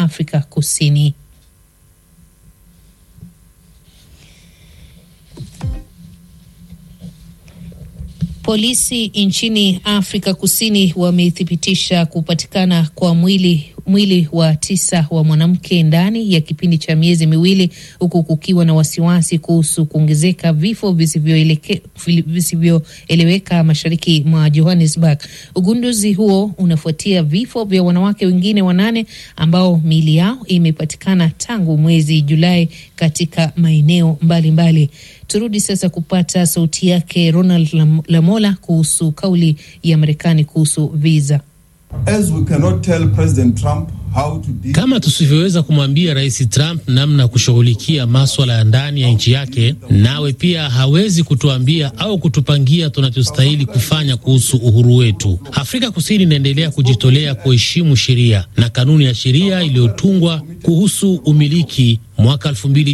Afrika Kusini. Polisi nchini Afrika Kusini wamethibitisha kupatikana kwa mwili mwili wa tisa wa mwanamke ndani ya kipindi cha miezi miwili huku kukiwa na wasiwasi kuhusu kuongezeka vifo visivyoeleweka mashariki mwa Johannesburg. Ugunduzi huo unafuatia vifo vya wanawake wengine wanane ambao miili yao imepatikana tangu mwezi Julai katika maeneo mbalimbali. Turudi sasa kupata sauti yake Ronald Lamola kuhusu kauli ya Marekani kuhusu visa. As we cannot tell President Trump how to deal... Kama tusivyoweza kumwambia Rais Trump namna ya kushughulikia maswala ya ndani ya nchi yake, nawe pia hawezi kutuambia au kutupangia tunachostahili kufanya kuhusu uhuru wetu. Afrika Kusini inaendelea kujitolea kuheshimu sheria na kanuni ya sheria iliyotungwa kuhusu umiliki mwaka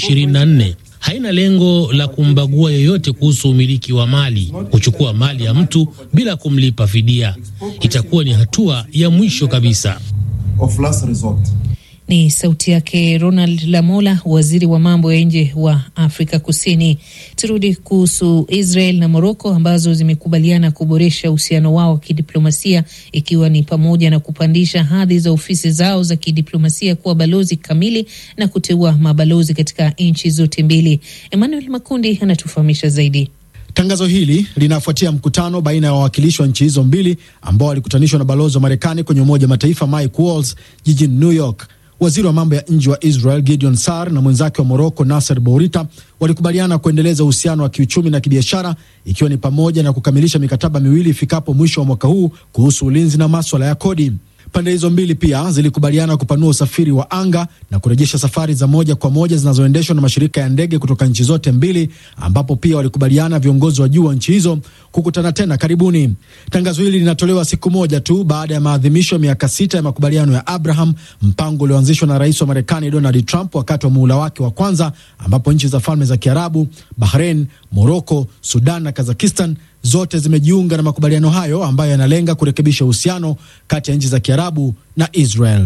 2024 haina lengo la kumbagua yeyote kuhusu umiliki wa mali. Kuchukua mali ya mtu bila kumlipa fidia itakuwa ni hatua ya mwisho kabisa. of last resort. Ni sauti yake Ronald Lamola, waziri wa mambo ya nje wa Afrika Kusini. Turudi kuhusu Israel na Moroko ambazo zimekubaliana kuboresha uhusiano wao wa kidiplomasia ikiwa ni pamoja na kupandisha hadhi za ofisi zao za kidiplomasia kuwa balozi kamili na kuteua mabalozi katika nchi zote mbili. Emmanuel Makundi anatufahamisha zaidi. Tangazo hili linafuatia mkutano baina ya wawakilishi wa nchi hizo mbili ambao walikutanishwa na balozi wa Marekani kwenye Umoja wa Mataifa Mike Waltz jijini New York. Waziri wa mambo ya nje wa Israel Gideon Sar na mwenzake wa Moroko Nasser Bourita walikubaliana kuendeleza uhusiano wa kiuchumi na kibiashara, ikiwa ni pamoja na kukamilisha mikataba miwili ifikapo mwisho wa mwaka huu kuhusu ulinzi na maswala ya kodi. Pande hizo mbili pia zilikubaliana kupanua usafiri wa anga na kurejesha safari za moja kwa moja zinazoendeshwa na mashirika ya ndege kutoka nchi zote mbili, ambapo pia walikubaliana viongozi wa juu wa nchi hizo kukutana tena karibuni. Tangazo hili linatolewa siku moja tu baada ya maadhimisho ya miaka sita ya makubaliano ya Abraham, mpango ulioanzishwa na rais wa Marekani Donald Trump wakati wa muhula wake wa kwanza, ambapo nchi za Falme za Kiarabu, Bahrain, Moroko, Sudan na Kazakistan zote zimejiunga na makubaliano hayo ambayo yanalenga kurekebisha uhusiano kati ya nchi za Kiarabu na Israel.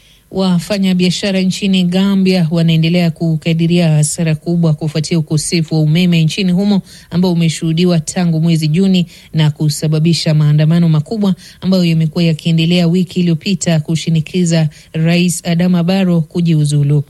Wafanya biashara nchini Gambia wanaendelea kukadiria hasara kubwa kufuatia ukosefu wa umeme nchini humo ambao umeshuhudiwa tangu mwezi Juni na kusababisha maandamano makubwa ambayo yamekuwa yakiendelea wiki iliyopita kushinikiza Rais Adama Barrow kujiuzulu.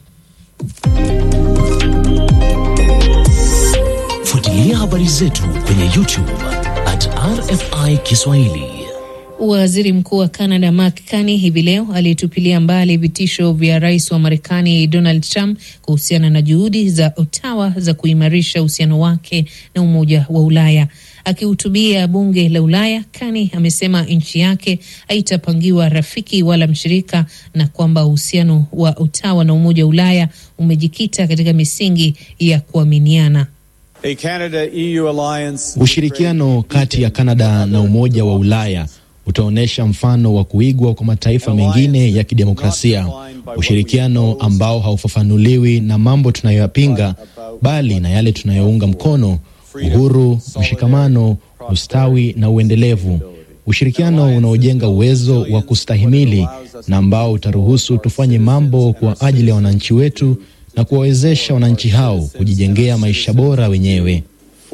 Fuatilia habari zetu kwenye YouTube at RFI Kiswahili. Waziri Mkuu wa Canada Mark Carney hivi leo alitupilia mbali vitisho vya rais wa Marekani Donald Trump kuhusiana na juhudi za Ottawa za kuimarisha uhusiano wake na Umoja wa Ulaya. Akihutubia bunge la Ulaya, Carney amesema nchi yake haitapangiwa rafiki wala mshirika na kwamba uhusiano wa Ottawa na Umoja wa Ulaya umejikita katika misingi ya kuaminiana. Ushirikiano kati ya Kanada na Umoja wa Ulaya utaonyesha mfano wa kuigwa kwa mataifa mengine ya kidemokrasia, ushirikiano ambao haufafanuliwi na mambo tunayoyapinga, bali na yale tunayounga mkono: uhuru, mshikamano, ustawi na uendelevu. Ushirikiano unaojenga uwezo wa kustahimili na ambao utaruhusu tufanye mambo kwa ajili ya wananchi wetu na kuwawezesha wananchi hao kujijengea maisha bora wenyewe.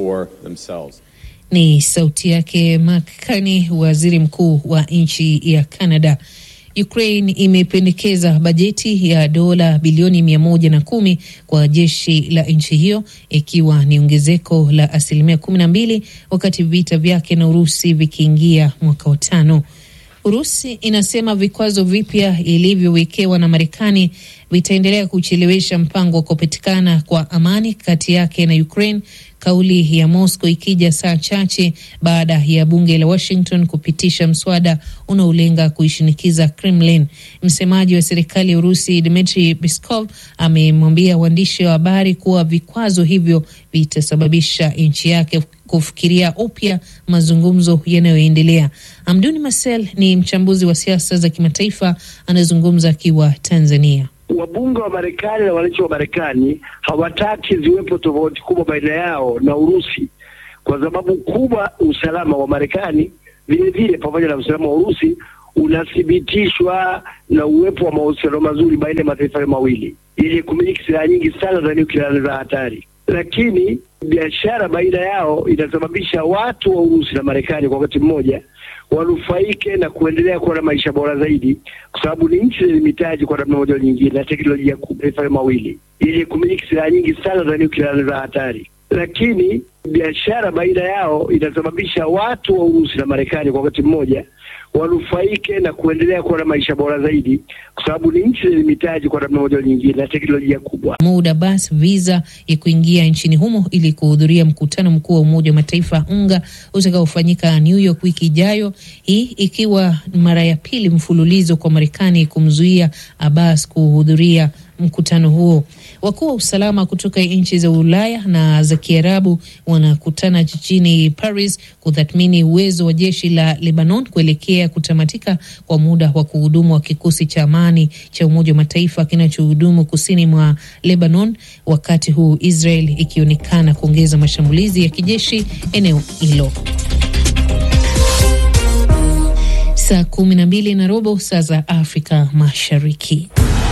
Ni sauti yake Mark Carney, waziri mkuu wa nchi ya Canada. Ukraine imependekeza bajeti ya dola bilioni mia moja na kumi kwa jeshi la nchi hiyo ikiwa ni ongezeko la asilimia kumi na mbili wakati vita vyake na Urusi vikiingia mwaka wa tano. Urusi inasema vikwazo vipya ilivyowekewa na Marekani vitaendelea kuchelewesha mpango wa kupatikana kwa amani kati yake na Ukraine, kauli ya Moscow ikija saa chache baada ya bunge la Washington kupitisha mswada unaolenga kuishinikiza Kremlin. Msemaji wa serikali ya Urusi Dmitry Peskov amemwambia waandishi wa habari kuwa vikwazo hivyo vitasababisha nchi yake kufikiria upya mazungumzo yanayoendelea. Amduni Marcel ni mchambuzi wa siasa za kimataifa, anazungumza akiwa Tanzania. Wabunge wa Marekani na wananchi wa Marekani hawataki ziwepo tofauti kubwa baina yao na Urusi, kwa sababu kubwa usalama wa Marekani vilevile pamoja na usalama wa Urusi unathibitishwa na uwepo wa mahusiano mazuri baina ya mataifa hayo mawili yenye kumiliki silaha nyingi sana za nyuklia na za hatari, lakini biashara baina yao inasababisha watu wa Urusi na Marekani kwa wakati mmoja wanufaike na kuendelea kuwa na maisha bora zaidi, kwa sababu ni nchi zenye mitaji kwa namna moja au nyingine na teknolojia kubwa, mataifa hayo mawili yenye kumiliki silaha nyingi sana za nyuklia na za hatari, lakini biashara baina yao inasababisha watu wa Urusi na Marekani kwa wakati mmoja wanufaike na kuendelea kuwa na maisha bora zaidi, kwa sababu ni nchi zenye mitaji kwa namna moja au nyingine na teknolojia kubwa. Mahmoud Abbas visa ya kuingia nchini humo ili kuhudhuria mkutano mkuu wa Umoja wa Mataifa UNGA utakaofanyika New York wiki ijayo, hii ikiwa mara ya pili mfululizo kwa Marekani kumzuia Abbas kuhudhuria mkutano huo. Wakuu wa usalama kutoka nchi za Ulaya na za Kiarabu wanakutana jijini Paris kutathmini uwezo wa jeshi la Lebanon kuelekea kutamatika kwa muda wa kuhudumu wa kikosi cha amani cha Umoja wa Mataifa kinachohudumu kusini mwa Lebanon, wakati huu Israel ikionekana kuongeza mashambulizi ya kijeshi eneo hilo. Saa kumi na mbili na robo saa za Afrika Mashariki.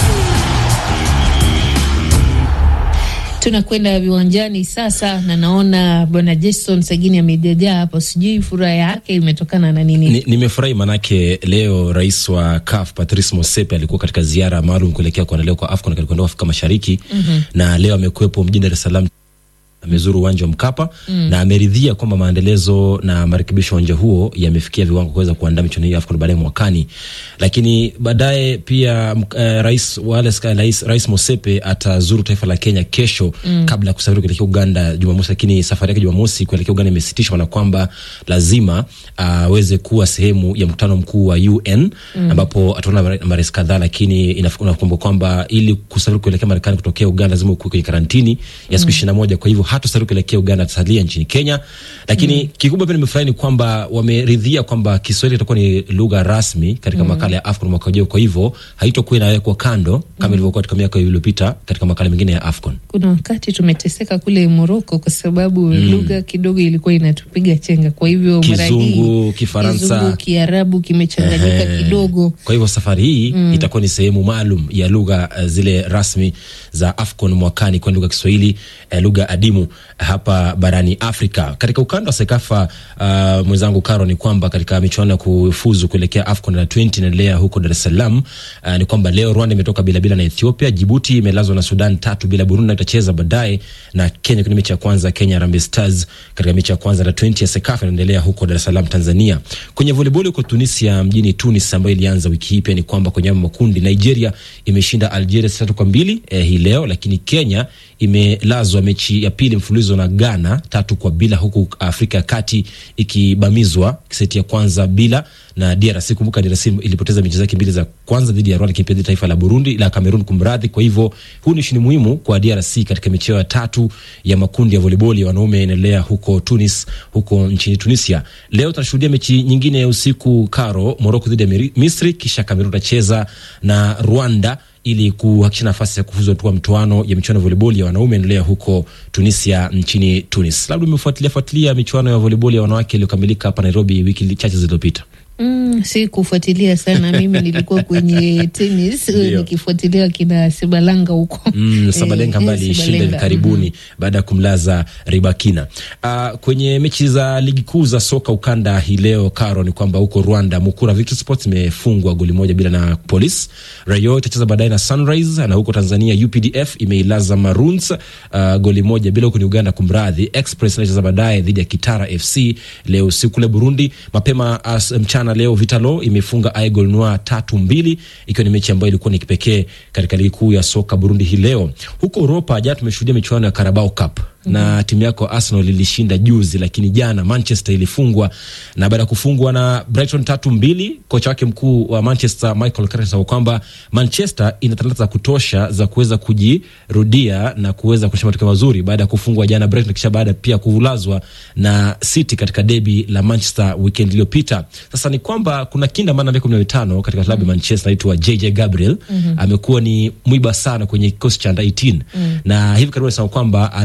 Tunakwenda viwanjani sasa, na naona bwana Jason Sagini amejajaa hapo, sijui furaha yake imetokana na nini? Nimefurahi ni manake leo rais wa CAF Patrice Motsepe alikuwa katika ziara maalum kuelekea kuandaliwa kwa AFCON katika ukanda Afrika Mashariki mm -hmm. na leo amekuwepo mjini Dar es Salaam amezuru uwanja wa Mkapa mm. na ameridhia kwamba maendelezo na marekebisho ya uwanja huo yamefikia viwango kuweza kuandaa michuano hiyo AFCON baadaye mwakani. Lakini baadaye pia uh, rais Wallace rais, rais Mosepe atazuru taifa la Kenya kesho mm. kabla ya kusafiri kuelekea Uganda Jumamosi, lakini safari yake Jumamosi kuelekea Uganda imesitishwa na kwamba lazima aweze uh, kuwa sehemu ya mkutano mkuu wa UN mm. ambapo ataona marais kadhaa, lakini inakumbuka kwamba ili kusafiri kuelekea Marekani kutokea Uganda lazima ukuwe kwenye karantini ya siku ishirini na moja kwa hivyo hatosafiri kuelekea Uganda, atasalia nchini Kenya. Lakini mm. kikubwa pia nimefurahi ni kwamba wameridhia kwamba Kiswahili itakuwa ni lugha rasmi katika mm. makala ya AFCON mwaka ujao, kwa hivyo haitokuwa inawekwa kando kama ilivyokuwa katika miaka iliyopita katika makala mengine ya AFCON. Kuna wakati tumeteseka kule Moroko kwa sababu mm. lugha kidogo ilikuwa inatupiga chenga, kwa hivyo Kizungu, Kifaransa, Kizungu, Kiarabu kimechanganyika kidogo. Kwa hivyo safari hii mm. itakuwa ni sehemu maalum ya lugha uh, zile rasmi za AFCON mwakani, kwa lugha Kiswahili uh, lugha adimu hapa barani Afrika. Katika ukanda wa Sekafa, uh, mwenzangu Karo, ni kwamba katika michuano ya kufuzu kuelekea AFCON na 20 inaendelea huko Dar es Salaam. Uh, ni kwamba leo Rwanda imetoka bila bila na Ethiopia, Jibuti imelazwa na Sudan tatu bila, Burundi itacheza baadaye na Kenya kwenye mechi ya kwanza. Kenya Harambee Stars katika mechi ya kwanza na 20 ya Sekafa inaendelea huko Dar es Salaam, Tanzania. Kwenye volleyball huko Tunisia, mjini Tunis, ambayo ilianza wiki hii, pia ni kwamba kwenye makundi Nigeria imeshinda Algeria tatu kwa mbili eh, hii leo, lakini Kenya imelazwa mechi ya pili mfululizo na Ghana tatu kwa bila, huku Afrika ya Kati ikibamizwa seti ya kwanza bila na DRC. Kumbuka DRC ilipoteza mechi zake mbili za kwanza dhidi ya Rwanda, lakini pia taifa la Burundi la Cameroon, kumradhi. Kwa hivyo huu ni ushindi muhimu kwa DRC katika mechi ya tatu ya makundi ya volleyball ya wanaume inaendelea huko Tunis, huko nchini Tunisia. Leo tutashuhudia mechi nyingine ya usiku karo, Morocco dhidi ya Misri, kisha Cameroon tacheza na Rwanda ili kuhakikisha nafasi ya kufuzu hatua mtoano ya michuano ya volleyball ya wanaume endelea huko Tunisia nchini Tunis. Labda umefuatilia fuatilia michuano ya volleyball ya wanawake iliyokamilika hapa Nairobi wiki chache zilizopita. Mm, si kufuatilia sana mimi nilikuwa kwenye tenis nikifuatilia kina Sebalanga huko mm, Sabalenka ambaye alishinda hivi karibuni mm -hmm. baada ya kumlaza Ribakina. Uh, kwenye mechi za ligi kuu za soka ukanda hii leo Karo, ni kwamba huko Rwanda Mukura Victory Sports imefungwa goli moja bila na Police. Rayo itacheza baadaye na Sunrise, na huko Tanzania UPDF imeilaza Maroons uh, goli moja bila. Huko ni Uganda, kumradhi, Express inacheza baadaye dhidi ya Kitara FC leo usiku. Kule Burundi mapema as, mchana na leo Vitalo imefunga Aigle Noir tatu mbili, ikiwa ni mechi ambayo ilikuwa ni kipekee katika ligi kuu ya soka Burundi hii leo. Huko Europa jana tumeshuhudia michuano ya Carabao Cup mm -hmm. na timu yako Arsenal ilishinda juzi, lakini jana Manchester ilifungwa, na baada ya kufungwa na Brighton tatu mbili, kocha wake mkuu wa Manchester Michael Carrick anasema kwamba Manchester ina talanta za kutosha za kuweza kujirudia na kuweza kushinda matokeo mazuri baada ya kufungwa jana Brighton, kisha baada pia kulazwa na City katika debi la Manchester weekend iliyopita. Sasa ni kwamba kuna kinda maana miaka kumi na mitano katika klabu ya mm -hmm. Manchester anaitwa JJ Gabriel mm -hmm. amekuwa ni mwiba sana kwenye kikosi cha under 18 mm -hmm. na hivi karibuni anasema kwamba ananuia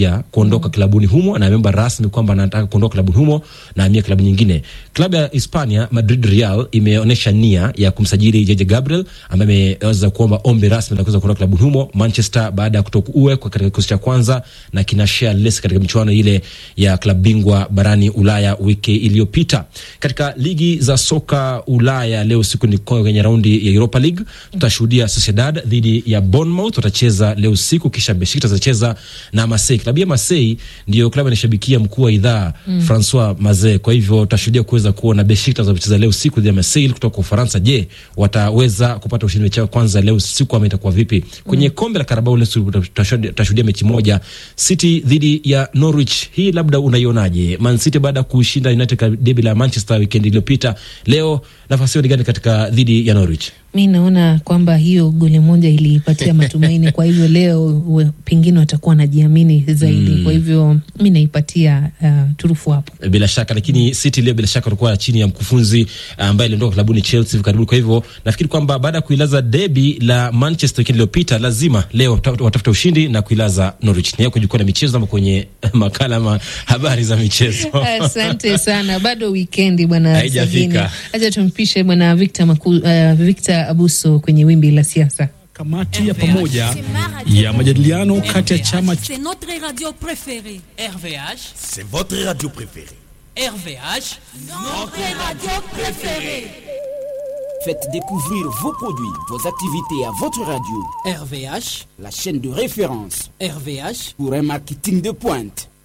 anakaribia kuondoka klabuni humo na ameomba rasmi kwamba anataka kuondoka klabuni humo na amia klabu nyingine. Klabu ya Hispania Madrid Real imeonyesha nia ya kumsajili JJ Gabriel ambaye ameweza kuomba ombi rasmi la kuweza kuondoka klabuni humo. Manchester baada ya kutokuwekwa katika kikosi cha kwanza na kinashare list katika michuano ile ya klabu bingwa barani Ulaya wiki iliyopita. Katika ligi za soka Ulaya leo siku ni kwenye raundi ya Europa League tutashuhudia Sociedad dhidi ya Bournemouth watacheza leo usiku, kisha Besiktas atacheza na Marseille. Klabu ya Marseille ndio klabu inashabikia mkuu wa idhaa mm. Francois Maze. Kwa hivyo tutashuhudia kuweza kuona Besiktas watacheza leo usiku dhidi ya Marseille kutoka Ufaransa. Je, wataweza kupata ushindi mechi yao kwanza leo usiku ama itakuwa vipi? Kwenye mm. kombe la Carabao leo tutashuhudia mechi moja, City dhidi ya Norwich. Hii labda unaionaje? Man City baada ya kushinda United derby la Manchester weekend iliyopita, leo nafasi yao ni gani katika dhidi ya Norwich? Mi naona kwamba hiyo goli moja iliipatia matumaini, kwa hivyo leo pengine watakuwa wanajiamini zaidi mm. Kwa hivyo mi naipatia uh, turufu hapo bila shaka, lakini City leo bila shaka watakuwa chini ya mkufunzi ambaye aliondoka klabuni Chelsea hivi karibuni. Kwa hivyo nafikiri kwamba baada ya kuilaza debi la Manchester weekend iliyopita, lazima leo watafuta ushindi na kuilaza Norwich. Ni yako jukwaa la michezo ama kwenye makala ama habari za michezo? Asante sana, bado wikendi bwana, haijafika. Acha tumpishe bwana Victor Maku, uh, Victor Abuso kwenye wimbi la siasa. Kamati ya pamoja ya majadiliano kati ya chama C'est notre radio préférée. RVH, c'est votre radio préférée. RVH, notre radio préférée. Faites découvrir vos produits, vos activités à votre radio. RVH, la chaîne de référence RVH pour un marketing de pointe.